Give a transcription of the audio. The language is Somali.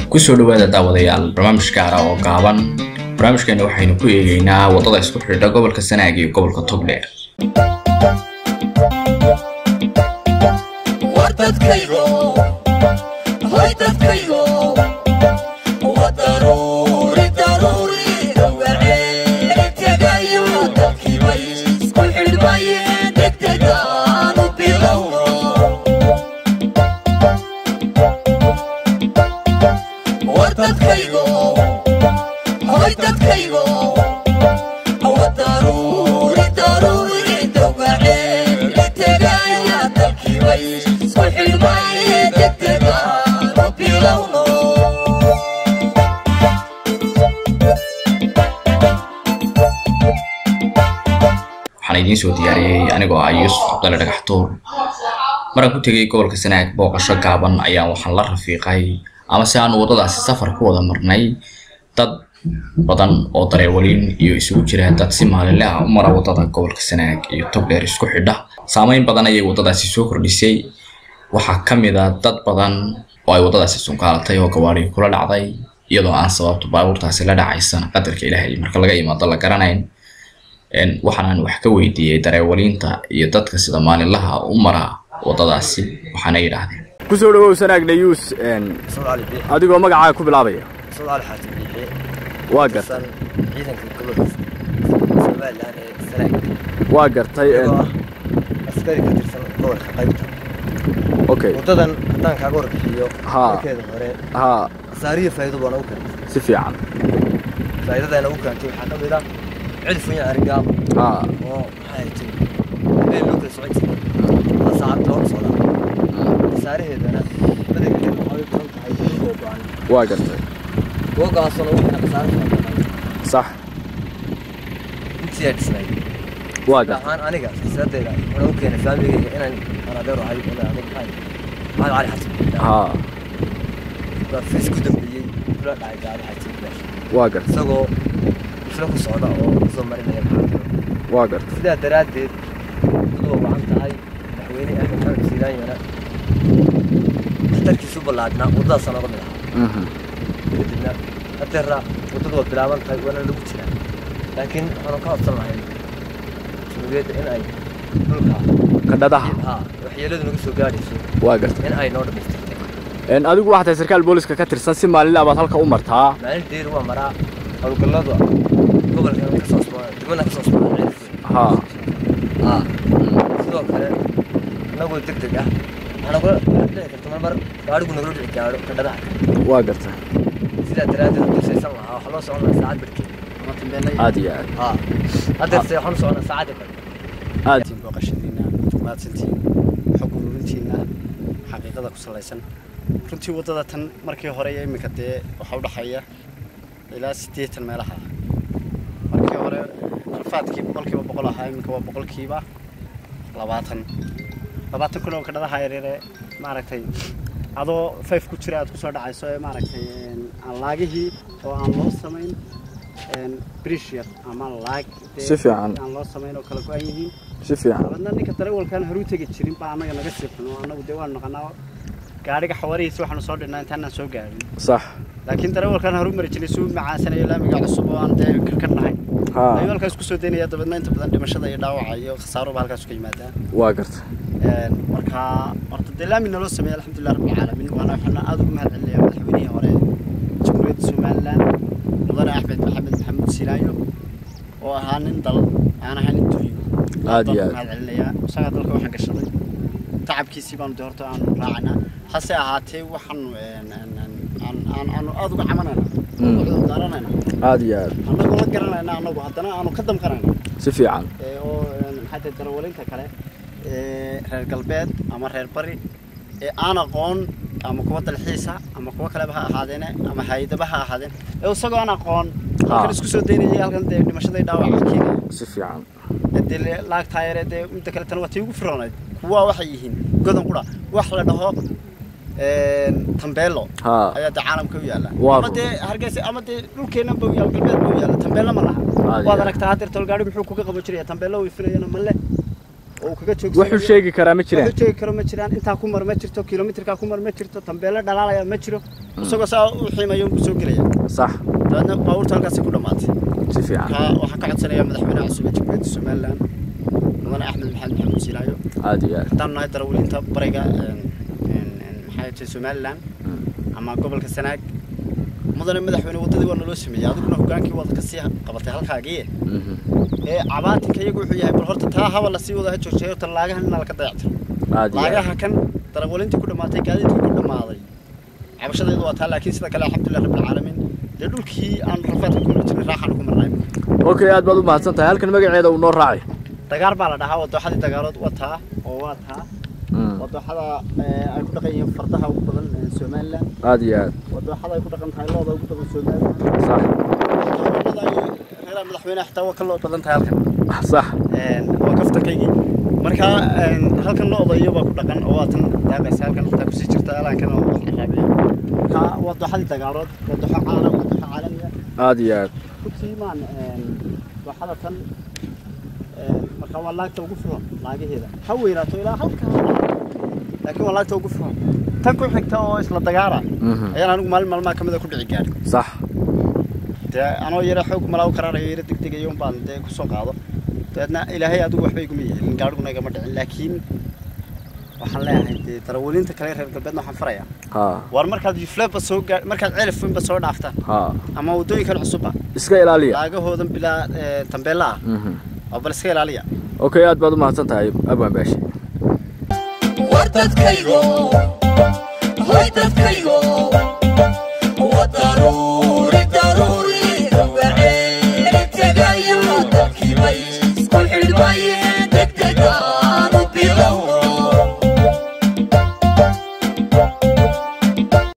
kusoo dhawaada daawadayaal barnaamij gaara oo gaaban barnaamijkeena waxaynu ku eegeynaa waddada isku xidha gobolka sanaag iyo gobolka togdheer waxaan idiin soo diyaariyey anigoo ah yuusuf cabdalle dhagaxtuur maraan ku tegay gobolka sanaag booqasho gaaban ayaan waxaan la rafiiqay ama si aanu waddadaasi safar ku wada marnay dad badan oo dareewaliin iyo isugu jira dad si maalinle ah u mara waddada gobolka sanaag iyo togdheer isku xidha saameyn badan ayay waddadaasi soo kordhisay waxaa ka mid a dad badan oo ay waddadaasi sunkaalatay oo gawaadhii kula dhacday iyadoo aan sababto baabuurtaasi la dhacaysana qadarka ilaahay marka laga imaado la garanayn waxaanaan wax ka weydiiyey dareewaliinta iyo dadka sida maalinlaha u mara waddadaasi waxaana yidhaahdeen kusoo dhawow sanaag dhayuus adigoo magacaaga ku bilaabaya waa gartay ciidanka gobolka somalilan ee sanaag waa gartay askari ka tirsan gobolka qaybta okay waddadan haddaan kaaga warbixiyo Haa. markeeda hore haa khasaariyo faa'iido baa nagu keentay si fiican faa'iidada nagu keentay waxaa ka mid ah cid funya arigaab haa oo maxay tahay meel loo kala socon jiray waa saacad loo socdaa khasaaraheedana badankeeda waxay u badan tahay dhulkoo go-an waa gartay googaasoo nagu keena khasaare fara badan sax intiyaa dhisnay waa gaar gartay ahaan aniga fisadayda wuxuu nagu keenay faamigayga inaan anadeer ahay oo adag maxay maxamed cali xasan haa baa fiis ku dambeeyey kula dhacay gaari xasan meesha waa gartay isagoo isla ku socda oo soo marinaya maxaa waa gartay sidaa daraaddeed wadadu waa wacan tahay madaxweyne axmed maxamed siiraanyana waxtarkiisu ballaadhnaa waddadaasa nooga mid ahaa Mhm. kadibna hadeera waddadu waa bilaaban tahay waana lagu jiraa laakiin waxaanu ka codsan lahayn jamhuuriyadda in ay dhulka kadhadaha haa waxyeeladu naga soo gaadhayso waa gartay in ay noo dhamaystirtay Een, adigu waxaa tahay sarkaal booliska ka tirsan si maalinle baad halka u martaa maalin dheer waa maraa howlgalladu gobolkan ka soo socda dibana ka soo socda ceelka haa haa sidoo kale anagoo deg deg ah waxaana kula dhici karta mar mar gaadhigu nagala dhici gaadho kadhadaha waa gartay sidaa daraaddeed hadduu saysan lahaa waxaa loo socon lahaa saacad barkeed ama dambeena aad iyo aad haa haddeerse waxaan u soconaa saacadda kale aad booqashadiina mahadsantiin xog ururintiina xaqiiqada ku salaysan runtii waddada tan markii hore iyo iminka dee waxaa u dhexeeya ilaa siddeetan meelaha markii hore alfaadkii boqolkiiba boqol ahaa iminka waa boqolkiiba labaatan labaatan kun oo kadhadaha yaryare maaragtay adoo fayf ku jira aad kusoo dhacayso ee maaragtay een, aan laagihii oo aan loo samayn brishir ama laag dee Si fiican. aan loo samayn oo kala go-an yihiin si fiican dabadna ninka darawalkaan horu tegi jirin baa annaga naga sii xuno annagu dee waanu naqanaa gaadhiga xawaarihiisa waxaanu soo dhinnaa intaanaan soo gaadhin sax laakiin darawalkaan horu mari jiray suu macaasanayo laamiga cusub oo aan dee karkarnahay haa ayuu halkaas kusoo daynaya dabadna inta badan dhimashada iyo dhaawaca iyo khasaaruba halkaas ka yimaadaan waa gartay Een, marka horta dee laami naloo sameeyey alxamdulilah rabbilcaalamiin waana waxaana aad ugu mahad celinayaa madaxweynihii hore jamhuuriyadda somalilan mudane axmed maxamed maxamuud silaayo oo ahaa nin dal aan ahayn nin duuyo Aad iyo aad. mahad celinayaa isagaa dalka waxaan gashaday tacabkiisii baanu dee horta aanu raacanaa hase ahaatee waxaanu een, een, een, aan- aan- aanu aad uga camanayna Mm. uga daaranayna aad iyo aad annagoo la garanayna annagu haddana aanu ka damqanayna si fiican ee, oo een, maxaa tahay darawalinta kale ee, reer galbeed ama reer bari ee aan aqoon ama kuwa dalxiisa ama kuwa kaleba ha ahaadeene ama hay-adaba ha ahaadeen ee isagoo aan aqoon halkan isku soo daynayay halkan dee dhimashada dhaawaca keenaya si fiican ee dee le- laag taayare dee midda kale tan waa tii ugu firoonayd kuwa waxay yihiin godan qura wax la dhaho een, tambeelo haa ayaa dee caalamka u yaala Waa ama run. dee hargeysa ama dee dhulkeennan ba u yaala galbeed ba u yaala tambeelo ma laha Aad iyo waad aad. aragtaa haddeer tolgaadhi muxuu kuga qaban jiraya tambeelo way filayana male oo uu kaga joogsanayo wuxuu sheegi karaa ma jiraan wuxuu sheegi karo ma jiraan intaa ku mar ma jirto kilomitirkaa ku mar ma jirto tambeelo dhalaalaya ma jiro isagoo saa u xiimayo unbuu soo gelaya sax dabeedna baabuurta halkaasi ku dhammaatay si fiican ka waxaan ka codsanayaa madaxweynaha cusub ee jamhuuriyadda somaliland mudane axmed maxamed maxamuud siilaayo aad iyo aad haddaan nahay darawaliinta bariga een, een, een, maxaa jirta somaliland ama gobolka sanaag mudane madaxweyne waddadii waa naloo sameeyey adiguna hogaankii waad ka sii qabatay halkaagii Mhm. ee cabaatinka iyagu wuxuu yahay bal horta taa haba lasii wada ha joogtay horta laagahan inaa laka dayactiro aad iyo aad laagaha kan darawaliintii ku dhammaatay gaadiidkii ku dhammaaday cabashadeedu waa taa laakiin sida kale alxamdulilah rabbilcaalamiin dee dhulkii aan rafaadka ku jirnay raaxaanu ku marnay okay aad baad u mahadsan tahay halkan magaceeda uu noo raacay dagaar baa la dhahaa wadooxadii dagaarood waa taa oo waa taa Mm. wadooxada ee, ay ku dhaqan yihiin fardaha ugu badan ee somaliland aad iyo aad wadooxada ay ku dhaqan tahay looda ugu badan somaliland sax Wadada ay- reeraha madaxweynaha xitaa waa ka loo badan tahay halkan sax Een, waa kaftankaygii marka een, halkan looda iyo baa ku dhaqan oo waa tan daaqaysa halkan xitaa kusii jirta alaankan oo wax caraabiya marka wadooxadii dagaarood wadooxo caalam wadooxo caalamiya aad iyo aad runtii maan een, dooxada tan een, marka waa laagta ugu furan laagaheeda ha weynaato ilaa halkaa laakiin waa laagta ugu furan tan ku xigta oo isla dagaara Mhm. ayaan anigu maalin maalmaha ka mida ku dhici gaadhi sax dee anoo yara xoog malaa u karaarayo yara degdegayo un baan dee kusoo qaado dabeedna ilaahay adigu waxba iguma yeelin gaadhiguna igama dhicin laakiin waxaan leeyahay dee darawaliinta kale reer galbeedna waxaan farayaa ha war markaad yufleeba soo gaa markaad ceelifwenba soo dhaaftaan ha ama waddooyinkan cusubba iska ilaaliya laagahoodan bilaa ee, tambeella ah Mhm. oo bal iska ilaaliya okay aad baad u mahadsan tahay abwaan baashi war dadkaygo hoy dadkaygo wa daruuri daruuri gabaceeli tegayo dalkiibay isku xidhmaye